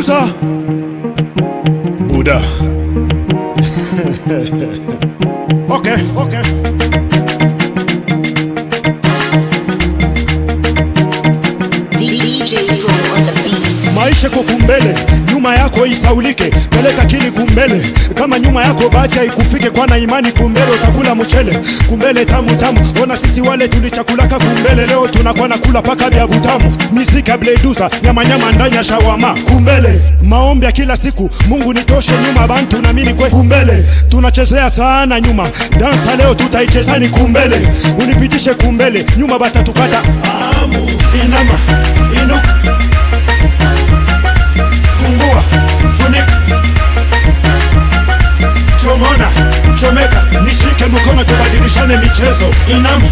Duza Buda Okay, okay. DJ Pro on the beat. Maisha ko kumbele, nyuma yako isaulike, peleka kili kumbele. Kama nyuma yako bahati haikufike, kwa na imani kumbele utakula mchele. Kumbele tamu tamu, ona sisi wale tulichakulaka kumbele, leo tunakuwa na kula paka vya butamu. Mizika bledusa, nyama nyama ndani ya shawama. Kumbele, maombi ya kila siku, Mungu nitoshe nyuma bantu na mimi kwe kumbele. Tunachezea sana nyuma, dansa leo tutaichezani kumbele. Unipitishe kumbele, nyuma batatukata. Amu, inama, inuka fungua funika chomona chomeka nishike mkono tubadilishane michezo inama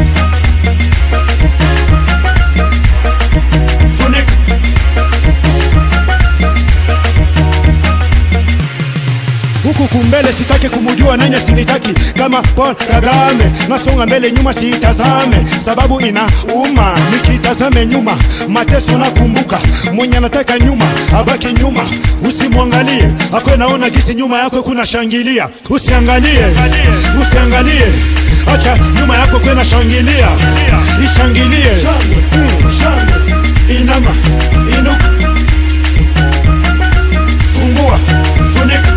funika huku kumbele sitaki kumujua nanya sinitaki kama Paul Kagame nasonga mbele nyuma siitazame sababu ina uma nikitazame nyuma mateso nakumbuka mwenye anataka nyuma abaki nyuma usimwangalie akwe naona gisi nyuma yako kuna shangilia usiangalie usiangalie acha nyuma yako kwena shangilia ishangilie Mm, shangwe inama inuka fungua funika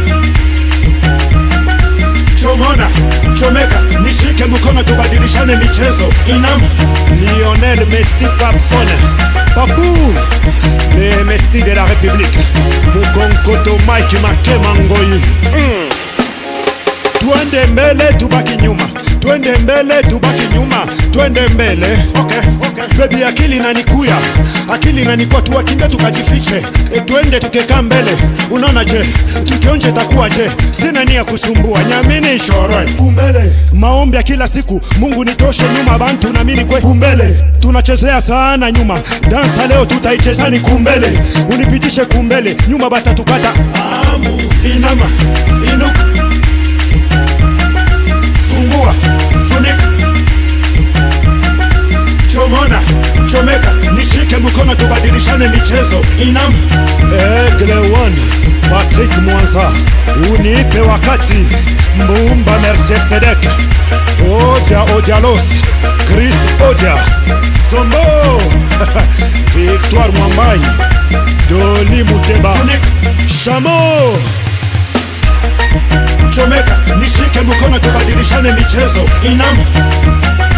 chomona chomeka nishike mkono tubadilishane michezo inama lionel messi papson papu le messi de la république mukonkoto mike makemangoi mm. twende mbele tubaki nyuma twende mbele tubaki nyuma twende mbele okay, okay. bebi akili nanikuya akili nanikwa tuwakimbia tukajifiche e, twende tukekaa mbele unaona je tukionje takuwa je sina nia kusumbua nyamini shoroe kumbele maombi ya kila siku mungu nitoshe nyuma bantu na mimi kwe kumbele tunachezea sana nyuma dansa leo tutaichezani kumbele unipitishe kumbele nyuma batatukata amu inama inuka fungua funika chomona chomeka nishike mkono tubadilishane michezo inam egle one patrik mwanza unipe wakati mbumba mercesedek odia odialos chris odia sombo victoire mwambai doli muteba shamo chomeka nishike mkono tubadilishane michezo inam